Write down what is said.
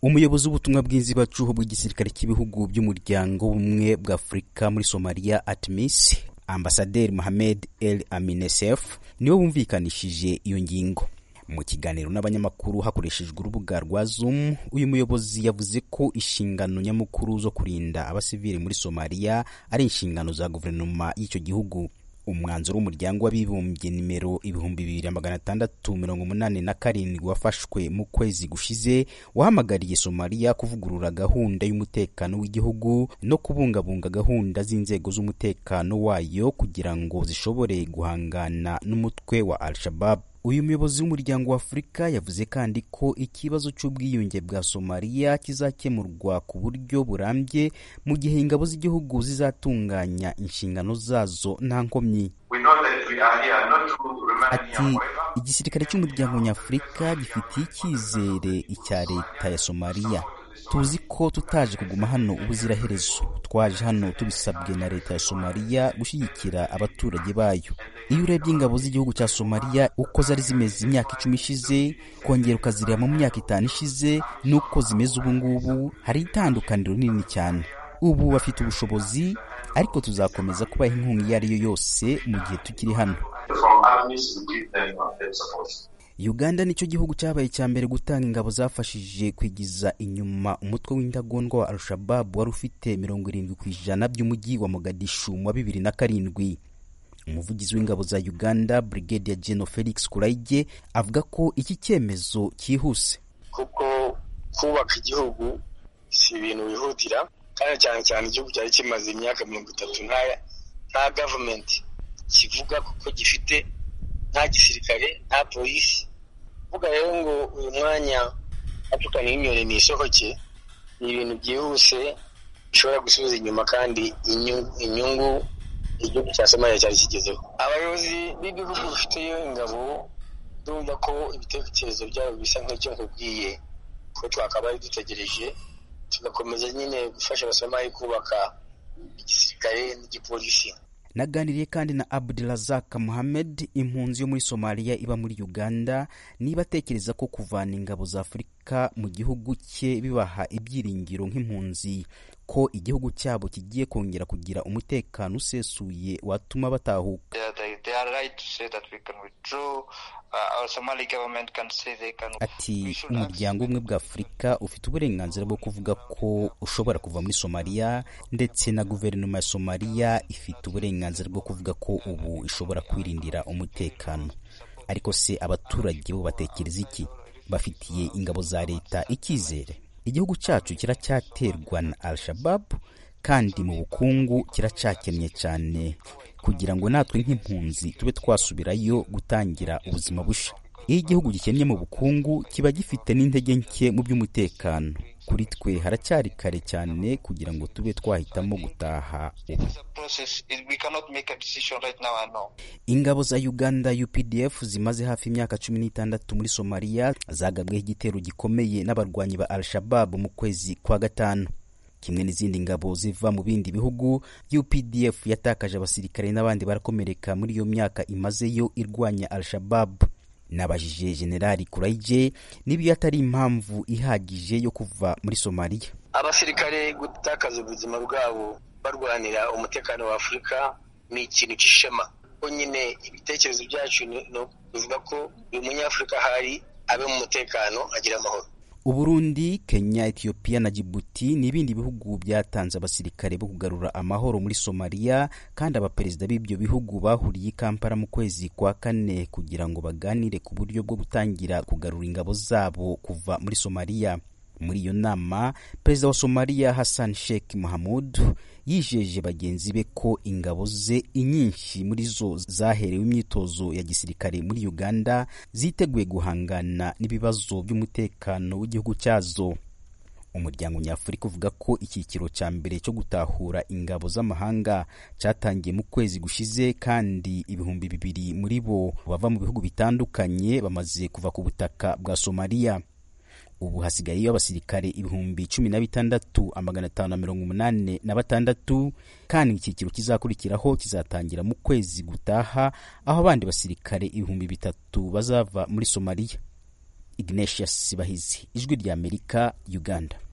umuyobozi w'ubutumwa bwiza ibacuho bw'igisirikare cy'ibihugu by'umuryango w'ubumwe bwa afurika muri somaliya atmis ambasaderi mohamed el aminesef niwe wumvikanishije iyo ngingo mu kiganiro n'abanyamakuru hakoreshejwe urubuga rwa zoom uyu muyobozi yavuze ko inshingano nyamukuru zo kurinda abasivili muri somaliya ari inshingano za guverinoma y'icyo gihugu umwanzuro w'umuryango w'abibumbye nimero ibihumbi bibiri na magana atandatu mirongo umunani na karindwi wafashwe mu kwezi gushize wahamagariye somaliya kuvugurura gahunda y'umutekano w'igihugu no kubungabunga gahunda z'inzego z'umutekano wayo kugira ngo zishobore guhangana n'umutwe wa al-shabab uyu muyobozi w'umuryango wa afurika yavuze kandi ko ikibazo cy'ubwiyunge bwa somaliya kizakemurwa ku buryo burambye mu gihe ingabo z'igihugu zizatunganya inshingano zazo nta nkomyi ati igisirikare cy'umuryango nyafurika gifitiye icyizere icya leta ya somaliya tuzi ko tutaje kuguma hano ubuziraherezo twaje hano tubisabwe na leta ya somaliya gushyigikira abaturage bayo iyo urebye ingabo z'igihugu cya somaliya uko zari zimeze imyaka icumi ishize kongera ukazireba mu myaka itanu ishize n'uko zimeze ubu ngubu hari itandukaniro rinini cyane ubu bafite ubushobozi ariko tuzakomeza kubaha inkunga iyo ari yo yose mu gihe tukiri hano uganda nicyo gihugu cyabaye icya mbere gutanga ingabo zafashije kwigiza inyuma umutwe w'indagondwa wa al-shababu wari ufite mirongo irindwi ku ijana by'umujyi wa mogadishu mu wa bibiri na karindwi umuvugizi w'ingabo za uganda brigadier general felix kurayige avuga ko iki cyemezo cyihuse kuko kubaka igihugu si ibintu bihutira kandi cyane cyane igihugu cyari kimaze imyaka mirongo itatu nta gavumenti kivuga kuko gifite nta gisirikare nta polisi uvuga rero ngo uyu mwanya apfukana y'inyoni ni isoko cye ni ibintu byihuse bishobora gusubiza inyuma kandi inyungu igihugu cya somaliya cyari kigezeho abayobozi b'ibihugu bifiteyo ingabo ndumva ko ibitekerezo byabo bisa nk'icyo nkubwiye ko twakabaye dutegereje tugakomeza nyine gufasha abasomali kubaka igisirikare n'igipolisi naganiriye kandi na abdurazak muhamed impunzi yo muri somaliya iba muri uganda niba atekereza ko kuvana ingabo za afurika mu gihugu cye bibaha ibyiringiro nk'impunzi ko igihugu cyabo kigiye kongera kugira umutekano usesuye watuma batahuka ati umuryango ubumwe bwa afurika ufite uburenganzira bwo kuvuga ko ushobora kuva muri somaliya ndetse na guverinoma ya somaliya ifite uburenganzira bwo kuvuga ko ubu ishobora kwirindira umutekano ariko se abaturage bo batekereza iki bafitiye ingabo za leta icyizere igihugu cyacu kiracyaterwa na al-shababu kandi mu bukungu kiracyakennye cyane kugira ngo natwe nk'impunzi tube twasubirayo gutangira ubuzima busha iyo igihugu gikennye mu bukungu kiba gifite n'intege nke mu by'umutekano kuri twe haracyari kare cyane kugira ngo tube twahitamo gutaha ubu ingabo za uganda updf zimaze hafi imyaka cumi n'itandatu muri somaliya zagabweho igitero gikomeye n'abarwanyi ba al-shababu mu kwezi kwa gatanu kimwe n'izindi ngabo ziva mu bindi bihugu updf yatakaje abasirikare n'abandi barakomereka muri iyo myaka imazeyo irwanya al-shababu nabajije generali kurayije niba atari impamvu ihagije yo kuva muri somaliya abasirikare gutakaza ubuzima bwabo barwanira umutekano wa afurika ni ikintu cy'ishema ko nyine ibitekerezo byacu ni ukuvuga ko uyu munyafurika ahari abe mu mutekano agira amahoro uburundi kenya etiyopiya na jibuti ni ibindi bihugu byatanze abasirikare bo kugarura amahoro muri somaliya kandi abaperezida b'ibyo bihugu bahuriye i kampala mu kwezi kwa kane kugira ngo baganire ku buryo bwo gutangira kugarura ingabo zabo kuva muri somaliya muri iyo nama perezida wa somaliya hassan sheikh mahamud yijeje bagenzi be ko ingabo ze inyinshi muri zo zaherewe imyitozo ya gisirikare muri uganda ziteguye guhangana n'ibibazo by'umutekano w'igihugu cyazo umuryango nyafurika uvuga ko icyiciro cya mbere cyo gutahura ingabo z'amahanga cyatangiye mu kwezi gushize kandi ibihumbi bibiri muri bo bava mu bihugu bitandukanye bamaze kuva ku butaka bwa somaliya ubu hasigayeyo abasirikare ibihumbi cumi na bitandatu amagana atanu na mirongo umunani na batandatu kandi icyiciro kizakurikiraho kizatangira mu kwezi gutaha aho abandi basirikare ibihumbi bitatu bazava muri somaliya ignatius sibahizi ijwi rya amerika uganda